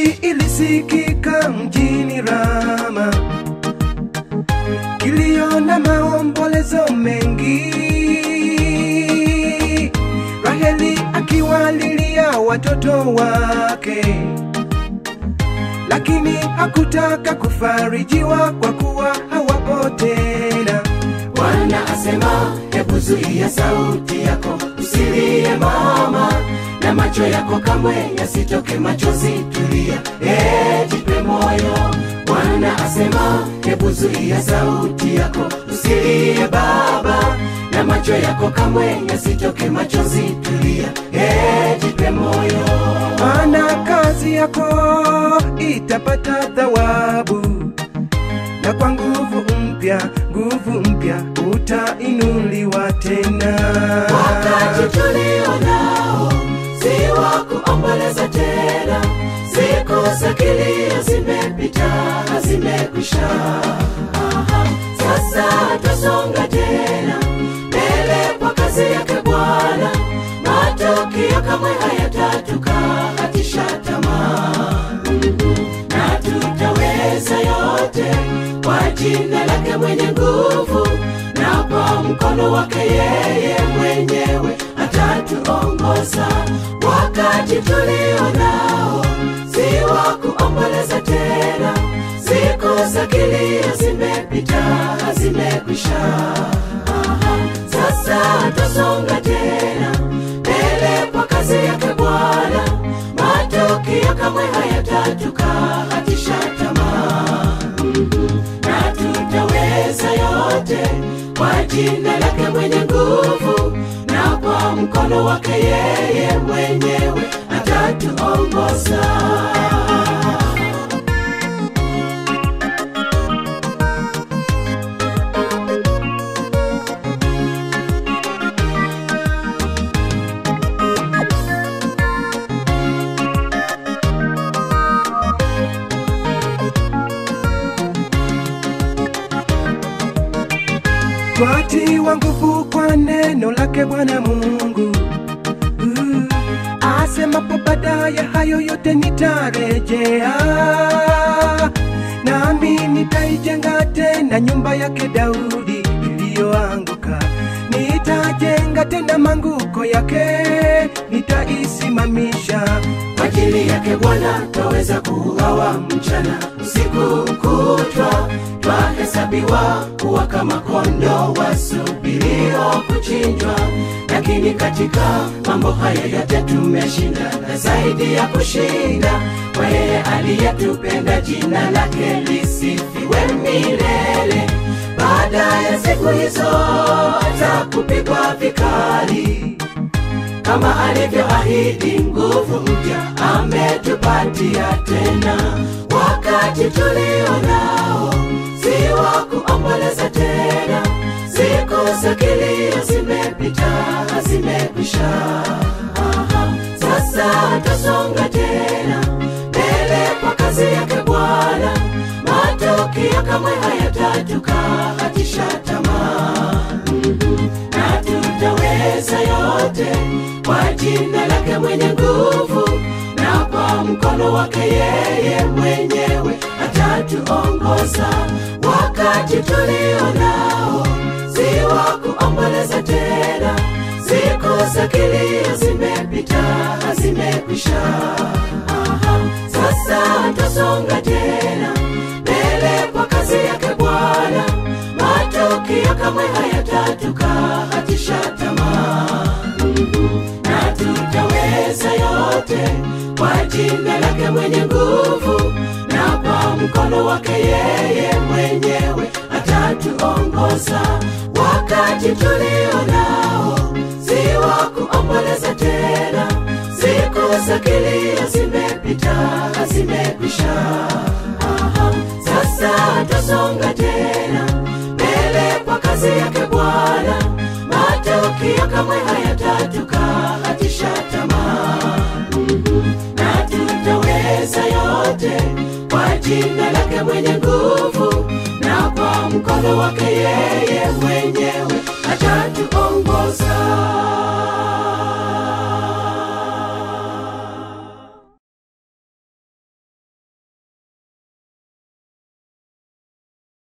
ilisikika mjini Rama, kilio na maombolezo mengi, Raheli akiwalilia watoto wake, lakini hakutaka kufarijiwa kwa kuwa hawapo tena. Bwana asema, hebu zuia sauti yako, usilie mama, na macho yako kamwe yasitoke machozi. Tulia, eh, jipe moyo. Bwana asema, hebu zuia sauti yako, usilie baba, na macho yako kamwe yasitoke machozi. Tulia, eh, jipe moyo. maana kazi yako itapata thawabu, na kwa nguvu mpya, nguvu mpya utainuliwa tena. Wakati tulio nao si wa kuomboleza tena, siku za kilio zimepita, zimekwisha. Aha, Sasa twasonga tena mbele kwa kazi yake Bwana, matokeo kamwe hayatatukatisha tamaa na tutaweza yote kwa jina lake mwenye nguvu, na kwa mkono wake yeye mwenyewe atatuongoza. Wakati tulio nao si wa kuomboleza tena, siku za kilio zimepita, zimekwisha. Aha, Sasa twasonga tena mbele kwa kazi yake Bwana, matokeo kamwe hayatatukatisha tamaa na tutaweza yote kwa jina lake mwenye nguvu, na kwa mkono wake yeye mwenyewe atatuongoza. Twatiwa nguvu kwa neno lake Bwana Mungu. Uh, asemapo baadaye hayo yote nitarejea, nami nitaijenga tena nyumba yake Daudi iliyoanguka. Nitajenga tena manguko yake, nitaisimamisha. Kwa ajili yake Bwana twaweza kuuawa mchana usiku kutwa, twahesabiwa kuwa kama kondoo wasubirio kuchinjwa. Lakini katika mambo haya yote tumeshinda, na zaidi ya kushinda, kwa yeye aliyetupenda, jina lake lisifiwe milele. Baada ya siku hizo za kupigwa vikali kama alivyoahidi nguvu mpya ametupatia tena. Wakati tulio nao si wa kuomboleza tena, siku za kilio zimepita, zimekwisha. Aha, Sasa twasonga tena mbele kwa kazi yake Bwana, matokeo kamwe hayatatukatisha tamaa na tutaweza yote kwa jina lake mwenye nguvu, na kwa mkono wake yeye mwenyewe atatuongoza. Wakati tulio nao si wa kuomboleza tena, siku za kilio zimepita, zimekwisha. Aha, Sasa twasonga tena mbele kwa kazi yake Bwana, matokeo kamwe hayatatukatisha tamaa na tutaweza yote kwa jina lake mwenye nguvu, na kwa mkono wake yeye mwenyewe atatuongoza. Wakati tulio nao si wa kuomboleza tena, siku za kilio zimepita, zimekwisha. Aha, Sasa twasonga tena mbele kwa kazi yake Bwana, matokeo kamwe hayatatukatisha tamaa na tutaweza yote kwa jina lake mwenye nguvu, na kwa mkono wake yeye mwenyewe atatuongoza.